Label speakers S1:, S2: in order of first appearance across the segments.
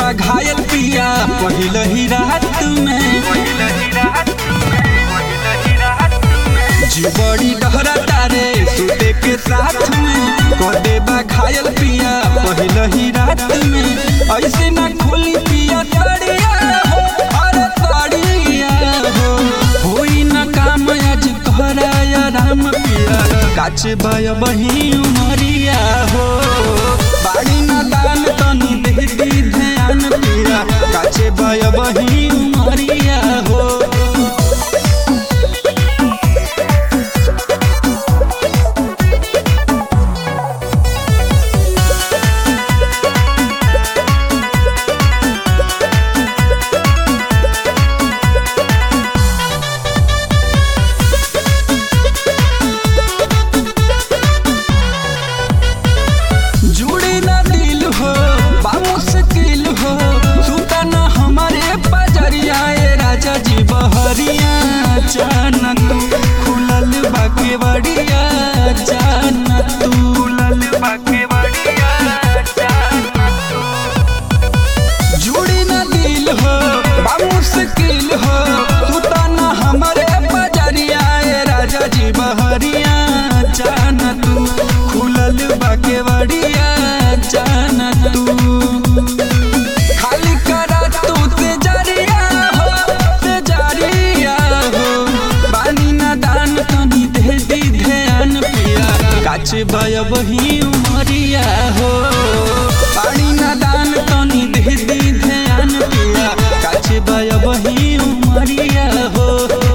S1: बा घायल पिया पहिल ही रात में जी बड़ी डहरा तारे सुते के साथ में कदे बा घायल पिया पहिल ही रात में ऐसे ना खोली पिया तड़िया हो अरे तड़िया हो होई ना काम आज कहरा या राम पिया काच बाय बही उमरिया हो बाड़ी ना दान तनी दे दी ध्यान पिया काचे बाय बही उमरिया हो जुड़ी ना दिल हो बा मुश्किल हो सुता ना हमारे पजरिया ए राजा जी बहरिया जाना तू खुलल बाके बड़िया जाना तू खुलल बाके बड़िया जुड़ी ना दिल हो बा मुश्किल हो सुता ना हमारे पजरिया ए राजा जी बहरिया जाना तू खुलल बाके बड़िया जाना तू खाली करा तू तेजरिया हो तेजरिया हो बानी ना दान तनी दे दी ध्यान पिया काच बाय बही उमरिया हो पानी ना दान तनी दे दी ध्यान पिया काच बाय बही उमरिया हो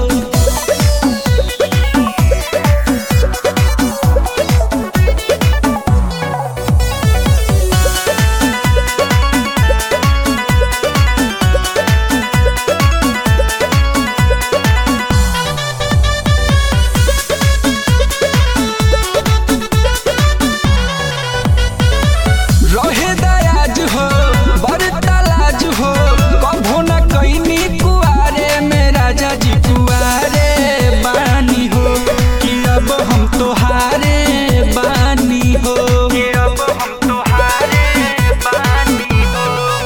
S1: रहे दयाज हो बरता लाज हो कभो न कैनी कुआरे में राजा जी कुआरे बानी हो कि अब हम तोहारे बानी हो कि अब हम तोहारे बानी हो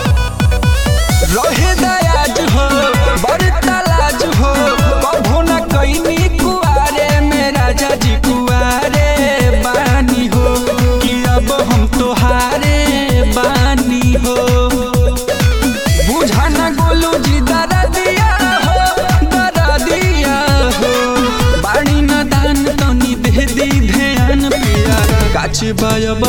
S1: रहे दयाज हो बरता लाज हो कभो न कैनी कुआरे में राजा जी कुआरे बानी हो कि अब हम तोहारे बानी हो बुझा न गोलू जी दरा दिया हो दरा दिया हो बाणी न दान तनी दे दी ध्यान पिया काछ बाय